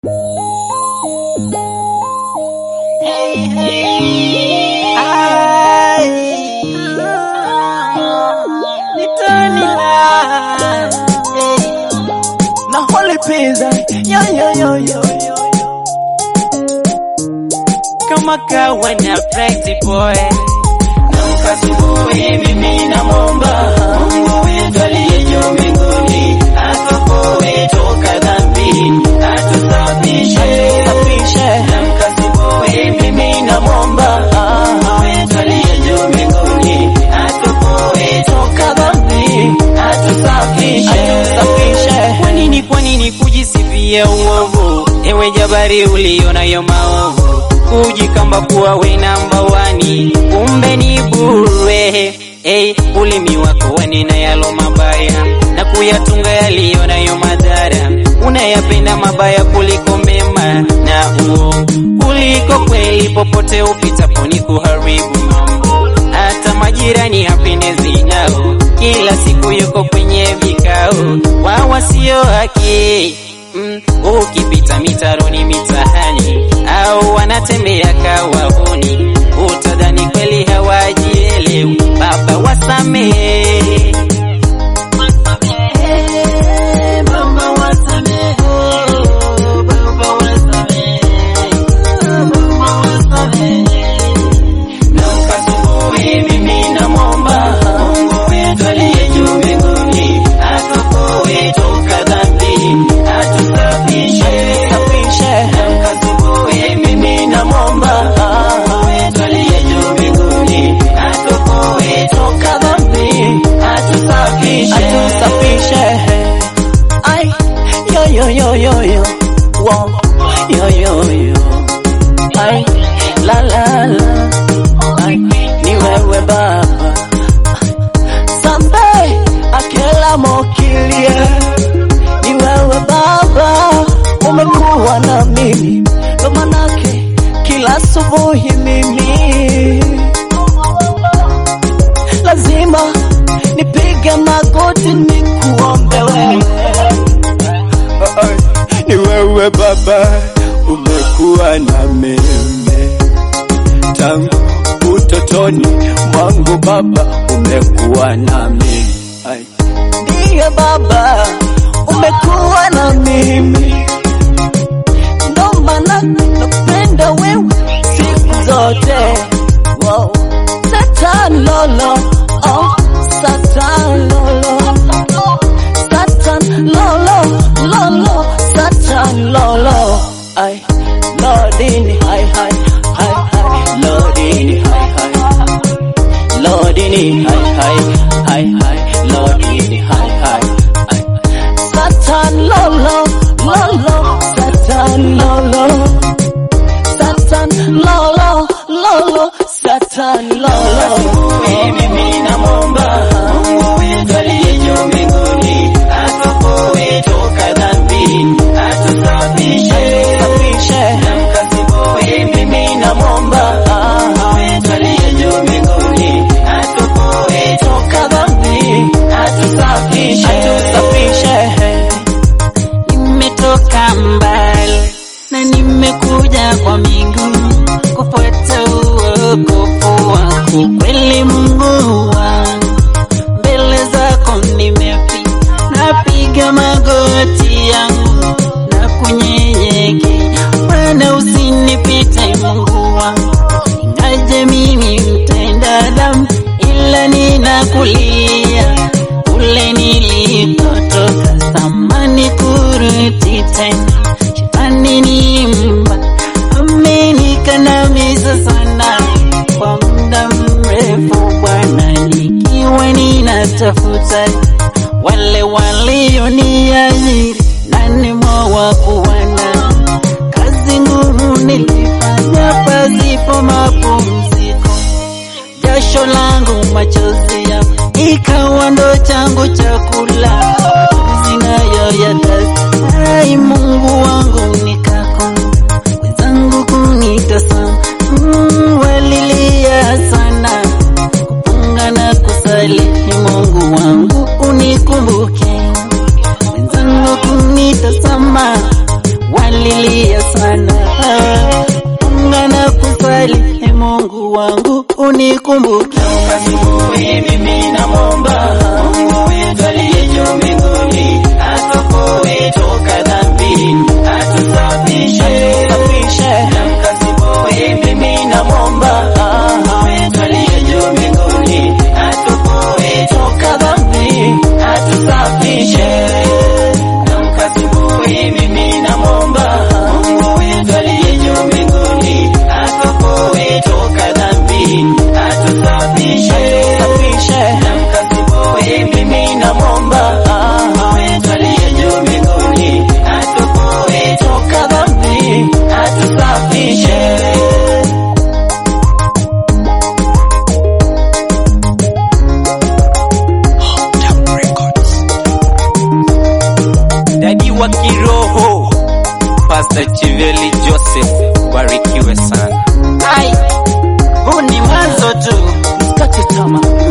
pizza yo yo yo yo yo kama kawa na Bright boy Namka asubuhi mimi namwomba Mungu wetu aliye juu mbinguni atuokoe toka dhambi atusafishe Namka asubuhi mimi namwomba Mungu wetu aliye juu mbinguni atuokoe toka dhambi atusafishe kwa nini kwa nini kujisifia uovu ewe jabari ulionayo maovu kujikamba kuwa we namba wani kumbe ni bure hey, ulimi wako wanena yalo mabaya na kuyatunga yaliyo nayo madhara unayapenda mabaya kuliko mema na uongo kuliko kweli popote upitapo ni kuharibu mambo hata majirani hapendezi nao kila siku yuko kwenye vikao wa wasio haki mm, ukipita mitaroni mitahani au wanatembea kawahuni utadhani kweli hawajielewi baba wasamehe Baba wasamehe, Baba wasamehe, Baba wasamehe. Namka asubuhi mimi namwomba Mungu wetu aliye juu mbinguni atuokoe toka dhambi atusafishe. Namka asubuhi mimi namwomba Mungu wetu aliye juu mbinguni atuokoe toka dhambi atusafishe. Ay, yo yo yo yo yo, wow, yo yo yo, ay, la la la, ay, ni wewe Baba, sambe akela mokilie, ni wewe Baba, umekuwa na mimi, ndo manake kila asubuhi mimi lazima nipige magoti nikuombe wewe ni wewe Baba, umekuwa na mimi tangu utotoni mwangu Baba, umekuwa na mimi Ai. ndiye Baba, umekuwa na mimi, ndo maana napenda wewe siku zote. Wow. Satan lolo, oh, Satan lolo, Satan lolo, lolo, Satan lolo. Ay, Lordini, hi, hi, hi, hi, Lordini, hi, hi. Lordini, hi, hi, hi, hi, Lordini, hi, hi, hi. Satan lolo, lolo, Satan lolo. Satan lolo, lolo, Satan lolo. Mimi namwomba Mungu wetu aliye juu mbinguni atuokoe toka dhambi, atusafishe. Namka asubuhi mimi namwomba Mungu wetu aliye juu mbinguni atuokoe toka dhambi, atusafishe. nimetoka mbali na nimekuja kwa miguu kupata uokovu wako kweli Mungu wangu mbele zako nimefika napiga magoti yangu na kunyenyekea Bwana usinipite Mungu wangu ingaje mimi mtenda dhambi ila ninakulia kule nilikotoka samani kurudi tena shetani ni mba amenikandamiza sana kwa muda mrefu Bwana nikiwa ninatafuta wale walioniajiri nani mwa kuwana kazi ngumu nilifanya pasipo mapumziko jasho langu machozi ya ikawa ndo changu chakula zinayoyadai Mungu wangu nikako wenzangu kunitazama mm, walilia sana kupunga na kusali ni Mungu wangu unikumbuke wenzangu kunitazama walilia nalia sana ngana kusali e Mungu wangu unikumbuke Asubuhi mimi namwomba Mungu wetu aliye juu mbinguni atukoe toka dhambini, atusafishe. Namka asubuhi mimi namwomba Mungu wetu aliye juu mbinguni atukoe toka dhambini, atusafishe. Namka asubuhi mimi namwomba Mungu wetu aliye juu mbinguni atukoe toka dhambini, atusafishe. Namka asubuhi mimi namwomba Mungu wetu aliye juu mbinguni atukoe toka dhambi, atusafishe. Dadi wa kiroho Pastor Chiveli Joseph, barikiwe sana. Ai, huu ni mwanzo tu, msikate tamaa.